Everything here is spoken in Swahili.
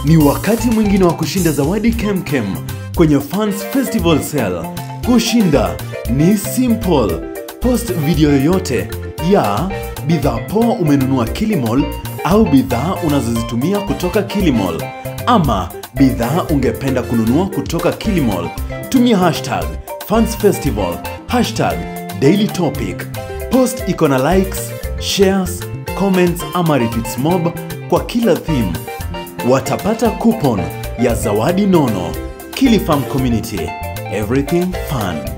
Ni wakati mwingine wa kushinda zawadi kemkem kwenye Fans Festival Sale. Kushinda ni simple. Post video yoyote ya bidhaa poa umenunua Kilimall au bidhaa unazozitumia kutoka Kilimall ama bidhaa ungependa kununua kutoka Kilimall. Tumia hashtag Fans Festival, hashtag Daily Topic. Post iko na likes, shares, comments ama retweets mob kwa kila theme watapata coupon ya zawadi nono. Kilifarm Community, everything fun.